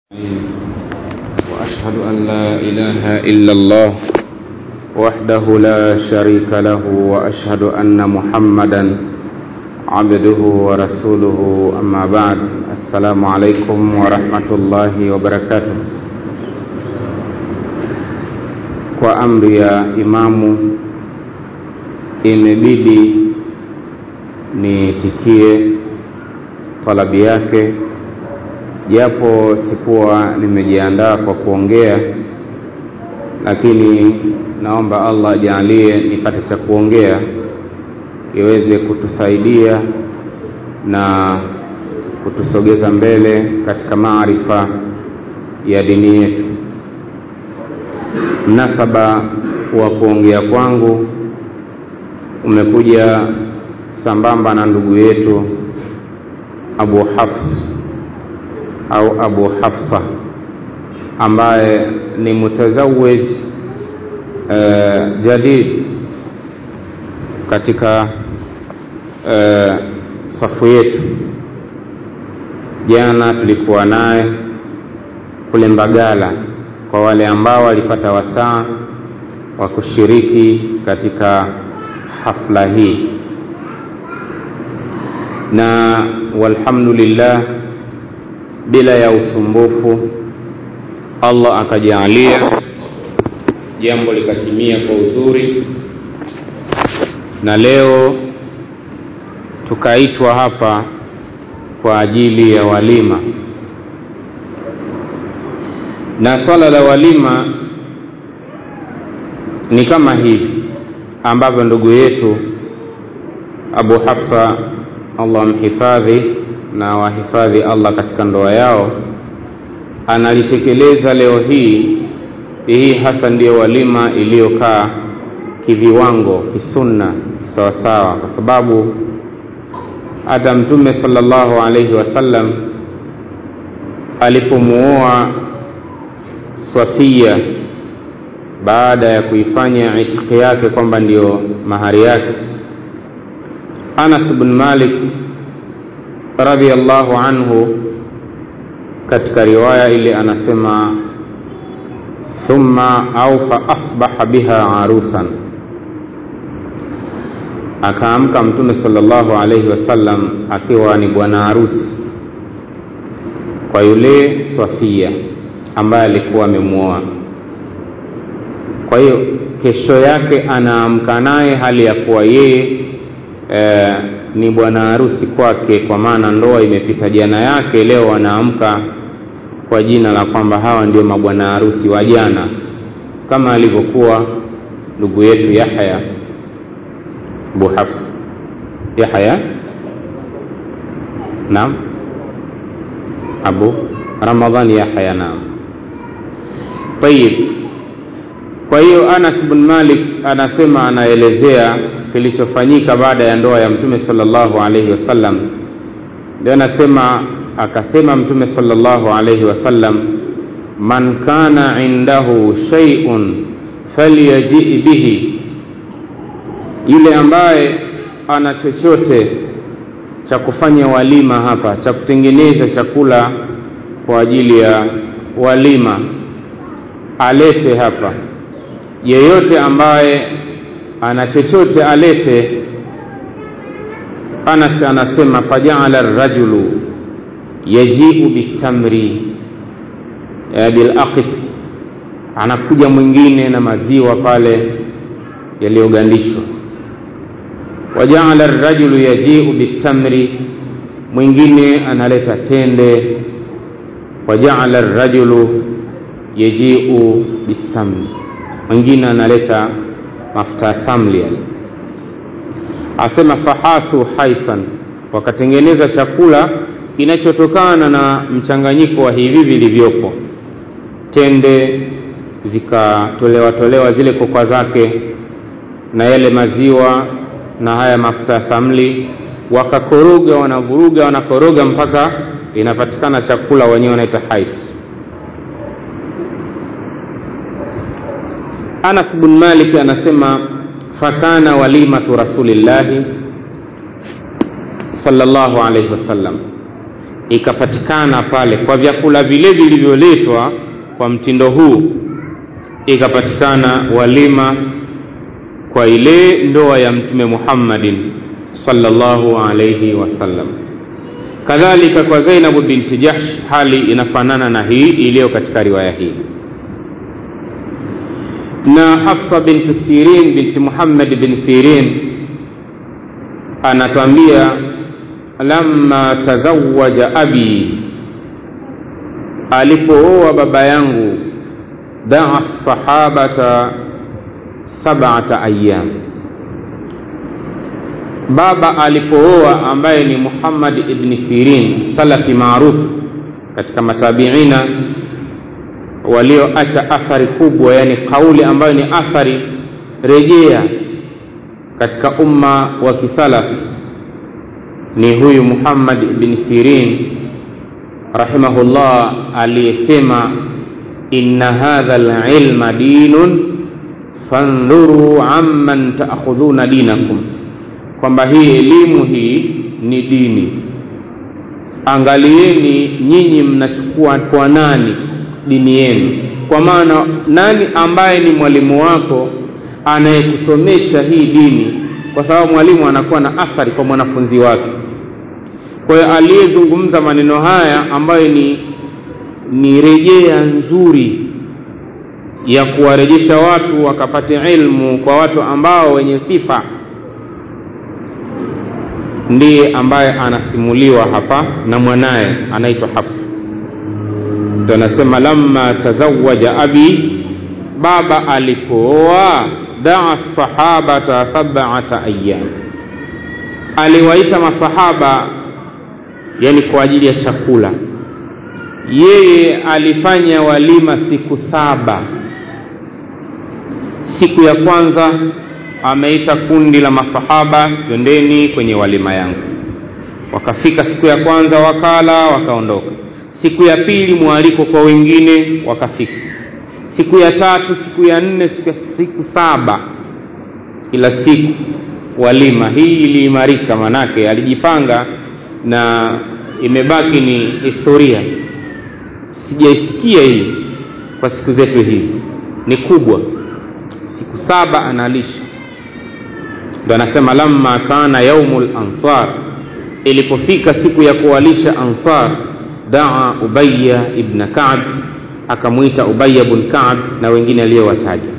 وأشهد أن لا إله إلا الله وحده لا شريك له وأشهد أن محمدا عبده ورسوله أما بعد السلام عليكم ورحمة الله وبركاته kwa amri ya imamu imebidi niitikie talabi yake japo sikuwa nimejiandaa kwa kuongea lakini naomba allah ajalie nipate cha kuongea iweze kutusaidia na kutusogeza mbele katika maarifa ya dini yetu mnasaba wa kuongea kwangu umekuja sambamba na ndugu yetu abu hafs au abu hafsa ambaye ni mutazawij uh, jadid katika uh, safu yetu jana tulikuwa naye kule mbagala kwa wale ambao walipata wasaa wa kushiriki katika hafla hii na walhamdulillah bila ya usumbufu allah akajaalia jambo likatimia kwa uzuri na leo tukaitwa hapa kwa ajili ya walima na swala la walima ni kama hivi ambavyo ndugu yetu abu hafsa allah mhifadhi na wahifadhi allah katika ndoa yao analitekeleza leo hii hii hasa ndiyo walima iliyokaa kiviwango kisunna sawasawa kwa sababu hata mtume salllahu alaihi wasallam alipomuoa swafia baada ya kuifanya itiki yake kwamba ndiyo mahari yake anas bn malik radiallahu anhu katika riwaya ile anasema thumma au faasbaha biha arusan akaamka mtume salllahu alaihi wasallam akiwa ni bwana harusi kwa yule swafia ambaye alikuwa amemwoa kwa hiyo kesho yake anaamka naye hali ya kuwa yeye e, ni bwana harusi kwake kwa maana ndoa imepita jana yake leo wanaamka kwa jina la kwamba hawa ndio mabwana harusi wa jana kama alivyokuwa ndugu yetu yahya abu hafs yahya naam abu ramadhan yahya naam tayib kwa hiyo anas bn malik anasema anaelezea kilichofanyika baada ya ndoa ya mtume salllahu alaihi wasallam ndio anasema akasema mtume salllahu alaihi wasallam man kana indahu shaiun falyajii bihi yule ambaye ana chochote cha kufanya walima hapa cha kutengeneza chakula kwa ajili ya walima alete hapa yeyote ambaye ana chochote alete anas anasema fajaala rajulu yajiu bitamri bilaqit anakuja mwingine na maziwa pale yaliyogandishwa wajaala rajulu yajiu bitamri mwingine analeta tende wajaala rajulu yajiu bisamni mwingine analeta mafuta ya samli yale asema fahasu haisan wakatengeneza chakula kinachotokana na mchanganyiko wa hivi vilivyopo tende zikatolewa tolewa zile kokwa zake na yale maziwa na haya mafuta ya samli wakakoroga wanavuruga wanakoroga mpaka inapatikana chakula wenyewe wanaita hais anas bn malik anasema fakana walimatu rasulillahi salllahu alaihi wasallam ikapatikana pale kwa vyakula vile vilivyoletwa kwa mtindo huu ikapatikana walima kwa ile ndoa ya mtume muhammadin sallallahu alaihi wasallam kadhalika kwa zainabu binti jahsh hali inafanana na hii iliyo katika riwaya hii na hafsa binti sirin binti muhammad bin sirin anatwambia lamma tazawaja abi alipooa baba yangu daa sahabata sabata ayam baba alipooa ambaye ni muhammad ibni sirin salafi maarufu katika matabiina walioacha athari kubwa yani kauli ambayo ni athari rejea katika umma wa kisalafi ni huyu muhammad ibni sirin rahimahullah aliyesema inna hadha lilma dinun fandhuruu amman taakhudhuna dinakum kwamba hii elimu hii ni dini angalieni nyinyi mnachukua kwa nani dini yenu kwa maana nani ambaye ni mwalimu wako anayekusomesha hii dini kwa sababu mwalimu anakuwa na athari kwa mwanafunzi wake kwa hiyo aliyezungumza maneno haya ambayo ni ni rejea nzuri ya kuwarejesha watu wakapate ilmu kwa watu ambao wenye sifa ndiye ambaye anasimuliwa hapa na mwanaye anaitwa hafsa ndo anasema lamma tazawaja abi baba alipooa daa sahabata sabata ayam aliwaita masahaba yani kwa ajili ya chakula yeye alifanya walima siku saba siku ya kwanza ameita kundi la masahaba twendeni kwenye walima yangu wakafika siku ya kwanza wakala wakaondoka siku ya pili mwaliko kwa wengine wakafika siku ya tatu siku ya nne siku, siku saba kila siku walima hii iliimarika manake alijipanga na imebaki ni historia sijaisikia hii kwa siku zetu hizi ni kubwa siku saba analisha ndo anasema lamma kana yaumu lansar ilipofika siku ya kuwalisha ansar daa ubaya ibna kab akamwita ubaya bn kab na wengine aliyowataja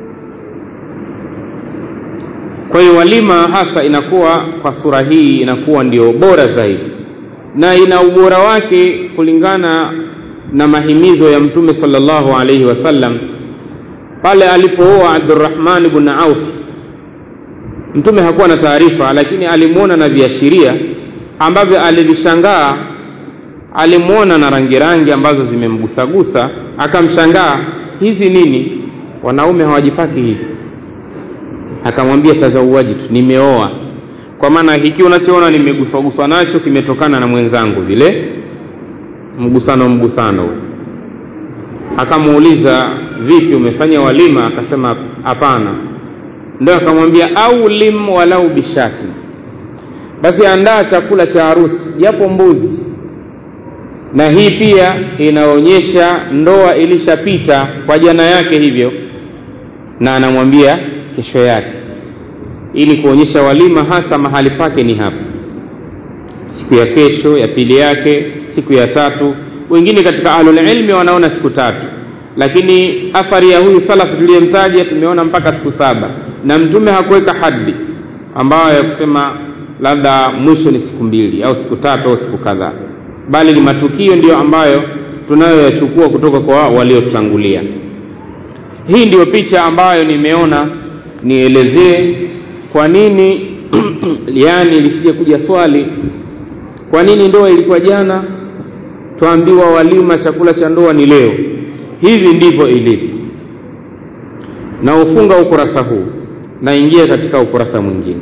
kwa hiyo walima hasa inakuwa kwa sura hii inakuwa ndio bora zaidi na ina ubora wake kulingana na mahimizo ya mtume salllahu alaihi wasallam pale alipooa abdurahman bn auf mtume hakuwa na taarifa lakini alimwona na viashiria ambavyo alivishangaa alimwona na rangi rangi ambazo zimemgusagusa akamshangaa hizi nini wanaume hawajipaki hivi akamwambia tazauaji tu nimeoa kwa maana hiki unachoona nimeguswaguswa nacho kimetokana na mwenzangu vile mgusano mgusano akamuuliza vipi umefanya walima akasema hapana ndo akamwambia au lim walau bishati basi andaa chakula cha harusi japo mbuzi na hii pia inaonyesha ndoa ilishapita kwa jana yake hivyo na anamwambia kesho yake ili kuonyesha walima hasa mahali pake ni hapa siku ya kesho ya pili yake siku ya tatu wengine katika ahlulilmi wanaona siku tatu lakini athari ya huyu salafu tuliyemtaja tumeona mpaka siku saba na mtume hakuweka hadi ambayo ya kusema labda mwisho ni siku mbili au siku tatu au siku kadhaa bali ni matukio ndiyo ambayo tunayoyachukua kutoka kwa waliotutangulia hii ndiyo picha ambayo nimeona nielezee kwa nini yani lisije kuja swali kwa nini ndoa ilikuwa jana twaambiwa walima chakula cha ndoa ni leo hivi ndivyo ilivyo na ufunga ukurasa huu naingia katika ukurasa mwingine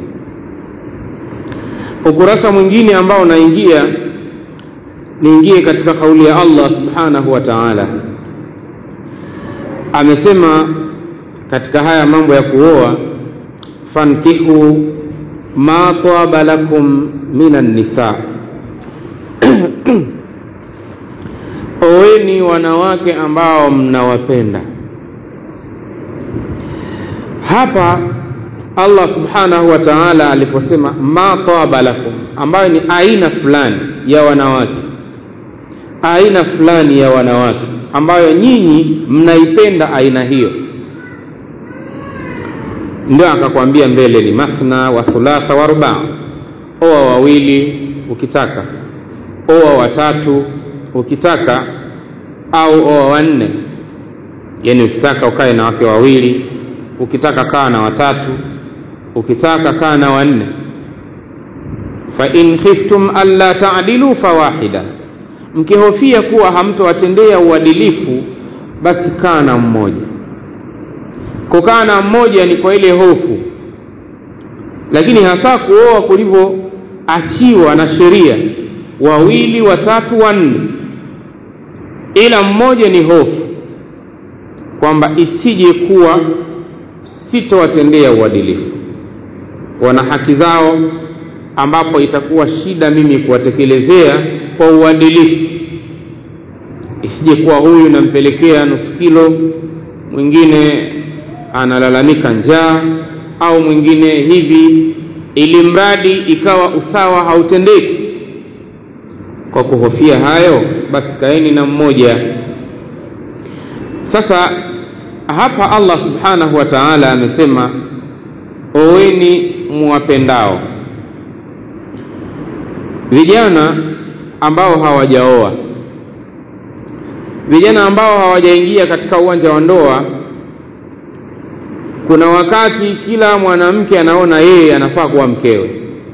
ukurasa mwingine ambao naingia niingie katika kauli ya allah subhanahu wa taala amesema katika haya mambo ya kuoa fankihu ma taba lakum minan nisa oweni wanawake ambao mnawapenda hapa allah subhanahu wa taala aliposema ma taba lakum ambayo ni aina fulani ya wanawake aina fulani ya wanawake ambayo nyinyi mnaipenda aina hiyo ndio akakwambia mbele ni mathna wa thulatha wa rubaa oa wawili ukitaka oa watatu ukitaka au oa wanne yani ukitaka ukae na wake wawili ukitaka kaa na watatu ukitaka kaa na wanne fain khiftum alla tadilu fawahida mkihofia kuwa hamtowatendea uadilifu basi kaa na mmoja kukaa na mmoja ni kwa ile hofu lakini hasa kuoa kulivyoachiwa na sheria wawili watatu wanne ila mmoja ni hofu kwamba isije kuwa sitowatendea uadilifu wana haki zao ambapo itakuwa shida mimi kuwatekelezea kwa uadilifu isije kuwa huyu nampelekea nusu kilo mwingine analalamika njaa au mwingine hivi ili mradi ikawa usawa hautendeki kwa kuhofia hayo basi kaeni na mmoja sasa hapa allah subhanahu wa taala amesema oweni muwapendao vijana ambao hawajaoa vijana ambao hawajaingia katika uwanja wa ndoa kuna wakati kila mwanamke anaona yeye anafaa kuwa mkewe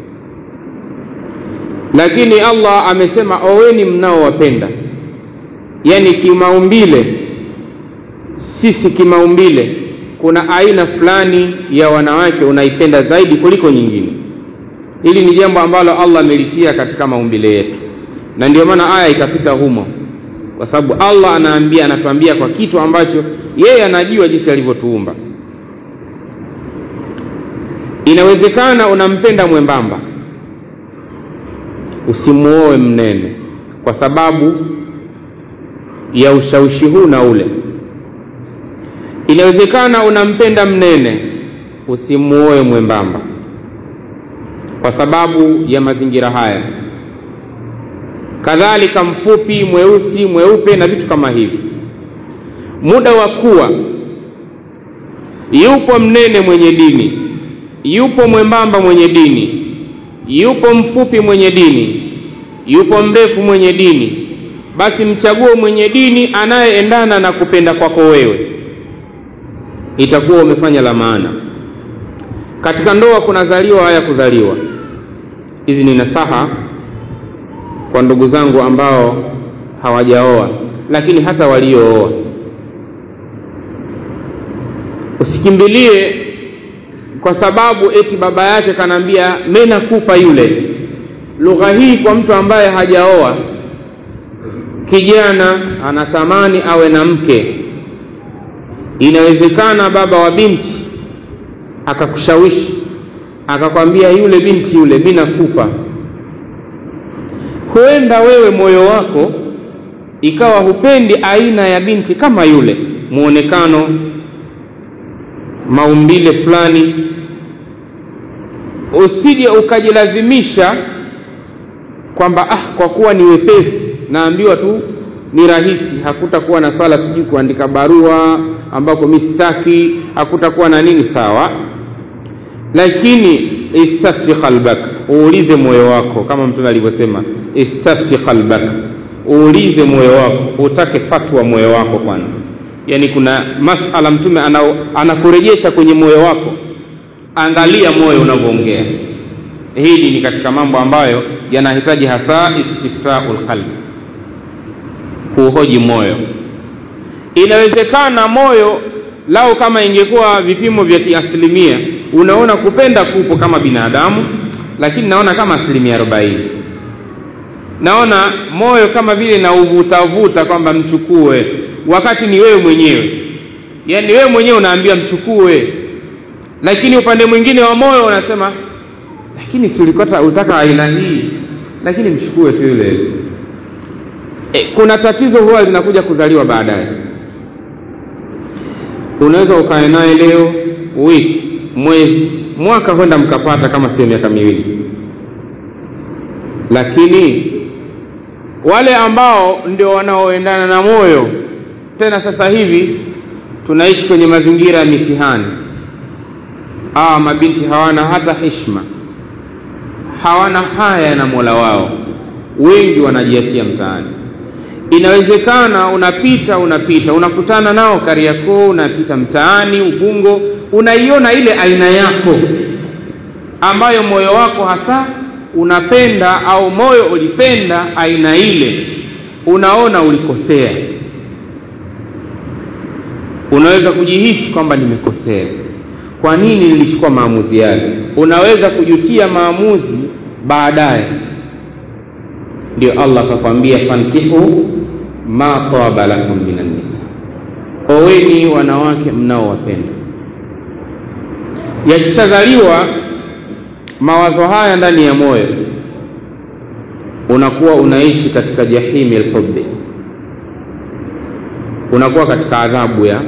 lakini allah amesema oweni mnaowapenda yaani kimaumbile sisi kimaumbile kuna aina fulani ya wanawake unaipenda zaidi kuliko nyingine hili ni jambo ambalo allah amelitia katika maumbile yetu na ndio maana aya ikapita humo kwa sababu allah anaambia anatuambia kwa kitu ambacho yeye anajua jinsi alivyotuumba inawezekana unampenda mwembamba usimuoe mnene kwa sababu ya ushawishi huu na ule inawezekana unampenda mnene usimuoe mwembamba kwa sababu ya mazingira haya kadhalika mfupi mweusi mweupe na vitu kama hivi muda wa kuwa yupo mnene mwenye dini yupo mwembamba mwenye dini yupo mfupi mwenye dini yupo mrefu mwenye dini basi mchague mwenye dini anayeendana na kupenda kwako wewe itakuwa umefanya la maana katika ndoa kunazaliwa haya kuzaliwa hizi ni nasaha kwa ndugu zangu ambao hawajaoa lakini hata waliooa usikimbilie kwa sababu eti baba yake kanaambia mi nakupa yule lugha hii kwa mtu ambaye hajaoa kijana anatamani awe na mke inawezekana baba wa binti akakushawishi akakwambia yule binti yule mi nakupa huenda wewe moyo wako ikawa hupendi aina ya binti kama yule muonekano maumbile fulani usije ukajilazimisha kwamba ah kwa kuwa ni wepesi naambiwa tu ni rahisi hakutakuwa na swala sijui kuandika barua ambako mi sitaki hakutakuwa na nini sawa lakini istafti qalbak uulize moyo wako kama mtume alivyosema istafti qalbak uulize moyo wako utake fatwa moyo wako kwanza yaani kuna masala mtume anakurejesha kwenye moyo wako angalia moyo unavyoongea hili ni katika mambo ambayo yanahitaji hasa istiftau lqalbi kuuhoji moyo inawezekana moyo lao kama ingekuwa vipimo vya kiasilimia unaona kupenda kupo kama binadamu lakini naona kama asilimia arobaini naona moyo kama vile nauvutavuta kwamba mchukue wakati ni wewe mwenyewe yaani wewe mwenyewe unaambia mchukue lakini upande mwingine wa moyo unasema lakini si ulikota utaka aina hii lakini mchukue tu yule e, kuna tatizo huwa linakuja kuzaliwa baadaye unaweza ukae naye leo wiki mwezi mwaka kwenda mkapata kama sio miaka miwili lakini wale ambao ndio wanaoendana na moyo tena sasa hivi tunaishi kwenye mazingira ya mitihani hawa mabinti hawana hata hishma hawana haya na mola wao wengi wanajiachia mtaani inawezekana unapita unapita unakutana nao kariakoo unapita mtaani ubungo unaiona ile aina yako ambayo moyo wako hasa unapenda au moyo ulipenda aina ile unaona ulikosea unaweza kujihisi kwamba nimekosea kwa nini nilichukua maamuzi yale unaweza kujutia maamuzi baadaye ndio allah akakwambia fankihu ma taba lakum minan nisa oweni wanawake mnaowapenda yakishazaliwa mawazo haya ndani ya moyo unakuwa unaishi katika jahimi lhubi unakuwa katika adhabu ya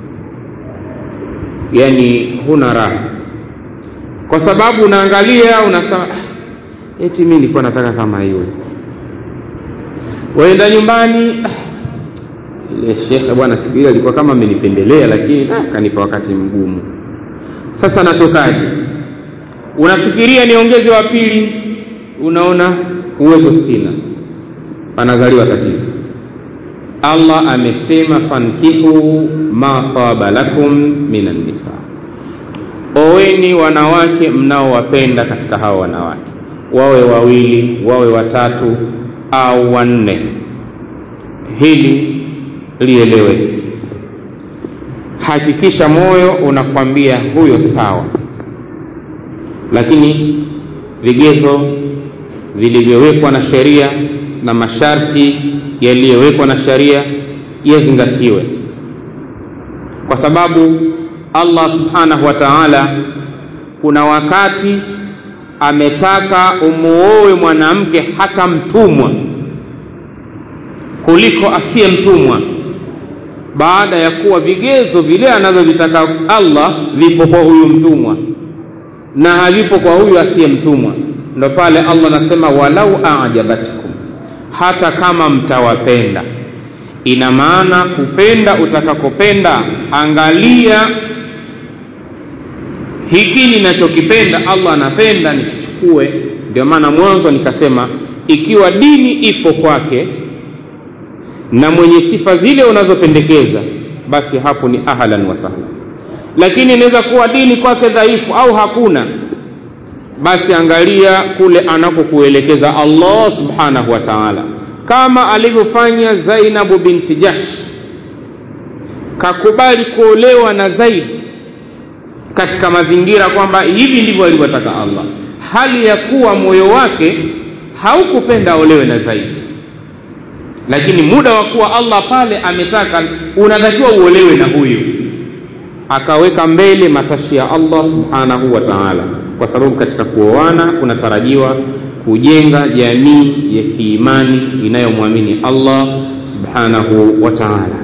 yani huna raha kwa sababu unaangalia unasema eti mi nilikuwa nataka kama yule waenda nyumbani ile shekhe bwana siku ile alikuwa kama amenipendelea lakini ah, kanipa wakati mgumu sasa natokaje unafikiria niongeze wa pili unaona uwezo sina panazaliwa tatizo allah amesema fankihu ma taba lakum minan nisa oweni wanawake mnaowapenda katika hawa wanawake wawe wawili wawe watatu au wanne hili lieleweke hakikisha moyo unakwambia huyo sawa lakini vigezo vilivyowekwa na sheria na masharti yaliyowekwa na sheria yazingatiwe kwa sababu allah subhanahu wa taala kuna wakati ametaka umuowe mwanamke hata mtumwa kuliko asiye mtumwa baada ya kuwa vigezo vile anavyovitaka allah vipo kwa huyu mtumwa na havipo kwa huyu asiye mtumwa ndo pale allah anasema walau ajabatkum hata kama mtawapenda ina maana kupenda utakakopenda angalia hiki ninachokipenda allah anapenda nikichukue ndio maana mwanzo nikasema ikiwa dini ipo kwake na mwenye sifa zile unazopendekeza basi hapo ni ahlan wa sahlan lakini inaweza kuwa dini kwake dhaifu au hakuna basi angalia kule anakokuelekeza allah subhanahu wa taala kama alivyofanya zainabu binti jash kakubali kuolewa na zaidi katika mazingira kwamba hivi ndivyo alivyotaka allah hali ya kuwa moyo wake haukupenda aolewe na zaidi lakini muda wa kuwa allah pale ametaka unatakiwa uolewe na huyu akaweka mbele matashi ya allah subhanahu wa taala kwa sababu katika kuoana kunatarajiwa kujenga jamii ya kiimani inayomwamini allah subhanahu wa taala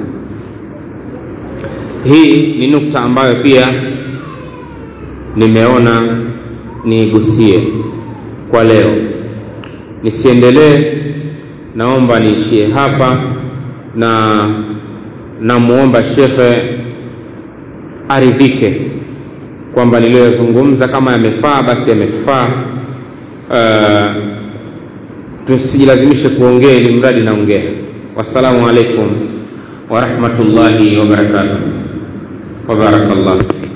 hii ni nukta ambayo pia nimeona niigusie kwa leo nisiendelee naomba niishie hapa na namwomba shekhe aridhike kwamba niliyoyazungumza kama yamefaa basi yametufaa uh, tusijilazimishe kuongea ili mradi naongea wassalamu alaikum warahmatullahi wabarakatuh wabarakallahu